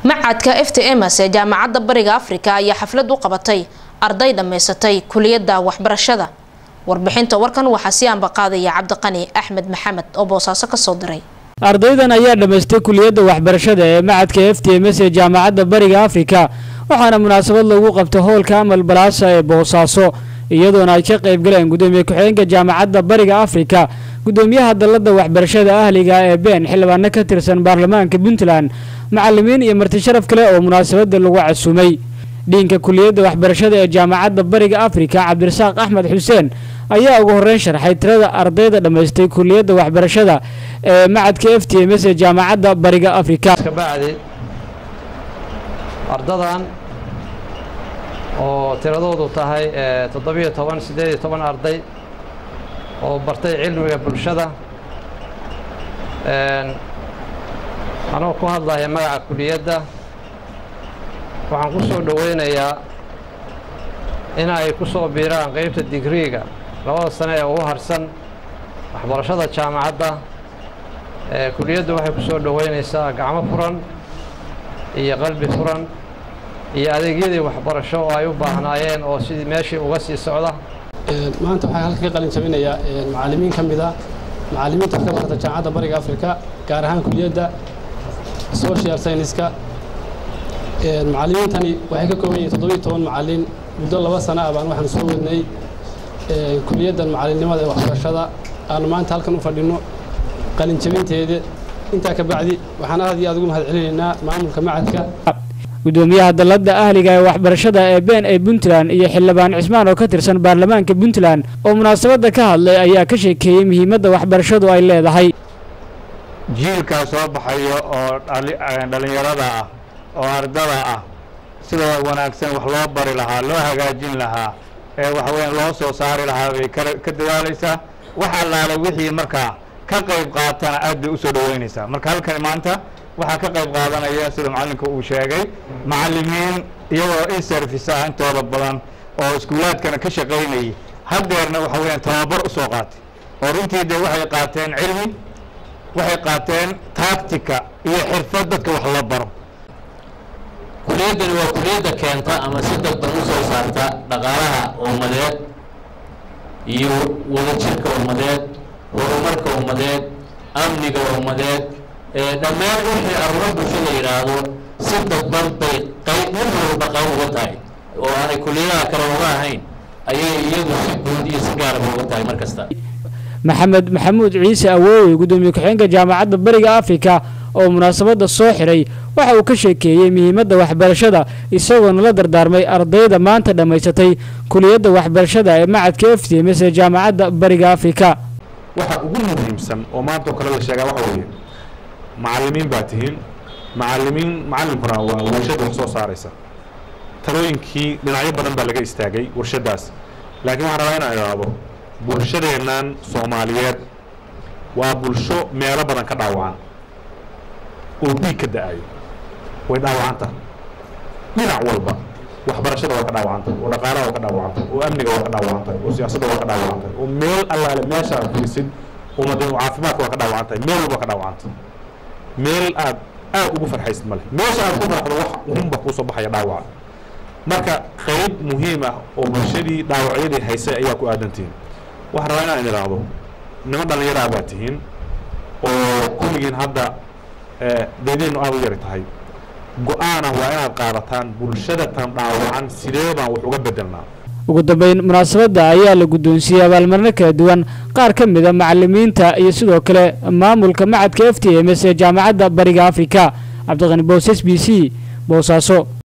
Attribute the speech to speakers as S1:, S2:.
S1: macadka f t ms ee jaamacadda bariga afrika ayaa xaflad u qabatay arday dhammaysatay kuliyadda waxbarashada warbixinta warkan waxaa si aanbaqaadaya cabdiqani axmed maxamed oo boosaaso kasoo diray
S2: ardaydan ayaa dhammaystay kuliyadda waxbarashada ee macadka f t ms ee jaamacadda bariga afrika waxaana munaasabad lagu qabtay howlka amal balaasa ee boosaaso iyadoona ay ka qayb galeen gudoomiye ku-xigeenka jaamacadda bariga afrika gudoomiyaha dalladda waxbarashada ahliga ee been xildhibaano ka tirsan baarlamaanka puntland macalimiin iyo marti sharaf kale oo munaasabada lagu casuumay dhiinka kuliyadda waxbarashada ee jaamacadda bariga afrika cabdirasaaq axmed xuseen ayaa ugu horeyn sharxay tirada ardayda dhammaystay kuliyadda waxbarashada ee macadka f t ms ee jaamacadda bariga afrika
S3: kabacdi ardadan oo tiradoodu tahay toddobiyo toban siddeed iyo toban arday oo bartay cilmiga bulshada anoo ku hadlaya magaca kuliyadda waxaan ku soo dhoweynayaa in ay ku soo biiraan qeybta digriiga labada sane ee ugu harsan waxbarashada jaamacadda kuliyaddu waxay ku soo dhoweynaysaa gacmo furan iyo qalbi furan iyo adeegyadii waxbarasho oo ay u baahnaayeen oo sidii meeshii uga sii socda
S4: maanta waxaan halka ka qalin jabinayaa macallimiin ka mid a macallimiinta ka barata jaamacadda bariga afrika gaar ahaan kuliyadda social scienceska macallimiintani waxay ka kooban yihiin toddobiyo toban macallin muddo laba sana ah baan waxaan soo wadnay kuliyaddan macallinnimada ee waxbarashada aanu maanta halkan u fadhinno qalin jabinteeda intaa ka bacdi waxaan aad iyo aad ugu mahad celinaynaa maamulka macadka
S2: gudoomiyaha dalladda ahliga ee waxbarashada ee been ee puntland iyo xildhibaan cismaan oo ka tirsan baarlamaanka puntland oo munaasabadda ka hadlay ayaa ka sheekeeyey muhiimadda waxbarashadu ay leedahay
S5: jiilkaa soo baxayo oo dhallinyarada ah oo ardada ah sida wanaagsan wax loo bari lahaa loo hagaajin lahaa ee waxaweyaan loo soo saari lahaa bay ka dadaalaysaa wax allaale wixii markaa ka qayb qaatana aad bay u soo dhoweynaysaa marka halkan maanta waxaa ka qayb qaadanaya sida macallinka uu sheegay macallimiin iyagoo in service ah intooda badan oo iskuulaadkana ka shaqaynayay haddeerna waxa weyaan tababar u soo qaatay oo runtii dee waxay qaateen cilmi waxay qaateen taactica iyo xirfad dadka wax la baro
S6: kuliyaddani waa kuliyadda keenta ama si dadban u soo saarta dhaqaalaha ummadeed iyo wadajirka ummadeed horumarka ummadeed amniga ummadeed dhammaan wixii arrimo bulshada yidhaahdo si dadban bay qayb mid walba qayb uga tahay oo aanay kuliyadaha kale uga ahayn ayay iyadu si guud iyo si gaaraba uga tahay mar kasta
S2: maxamed maxamuud ciise awoowe gudoomiye ku-xigeenka jaamacadda bariga afrika oo munaasabadda soo xiray waxa uu ka sheekeeyey muhiimadda waxbarashada isagoona la dardaarmay ardayda maanta dhammaysatay kuliyadda waxbarashada ee macadka f t ms ee jaamacadda bariga afrika
S7: waxa ugu muhiimsan oo maanta oo kale la sheegaa waxa weeye macallimiin baa tihiin macallimiin macallinkuna waa warshadda wax soo saaraysa talooyinkii dhinacyo badan baa laga istaagay warshaddaas laakiin waxaan rabaa inaan idhaahdo bulshadeennan soomaaliyeed waa bulsho meelo badan ka dhaawacan oo dhiig ka da-ayo way dhaawacanta dhinac walba waxbarashada waa ka dhaawacanta oo dhaqaalaha waa ka dhaawacanta oo amniga waa ka dhaawacanta oo siyaasadda waa ka dhaawacanta oo meel allaale meeshaad fiisid ummadeen caafimaadka waa ka dhaawacantahay meel walba ka dhaawacanta meel aad aad ugu farxaysid male meesha aad ku farxdo wax unba kuusoo baxaya dhaawaca marka qayb muhiim ah oo bulshadii dhaawacyadii haysay ayaa ku aadantihiin waxaan rabaa inaan idhaahdo niman dhallinyaraa baa tihiin oo kulligiin hadda deedeennu aada u yari tahay go-aanah waa inaad qaadataan bulshada tan dhaawacan sidee baan wax uga bedelnaa
S2: ugu dambeyn munaasabadda ayaa la guddoonsiiyey abaalmarino kala duwan qaar ka mid a macalimiinta iyo sidoo kale maamulka macadka f t ms ee jaamacadda bariga afrika cabdiqani boos s b c boosaaso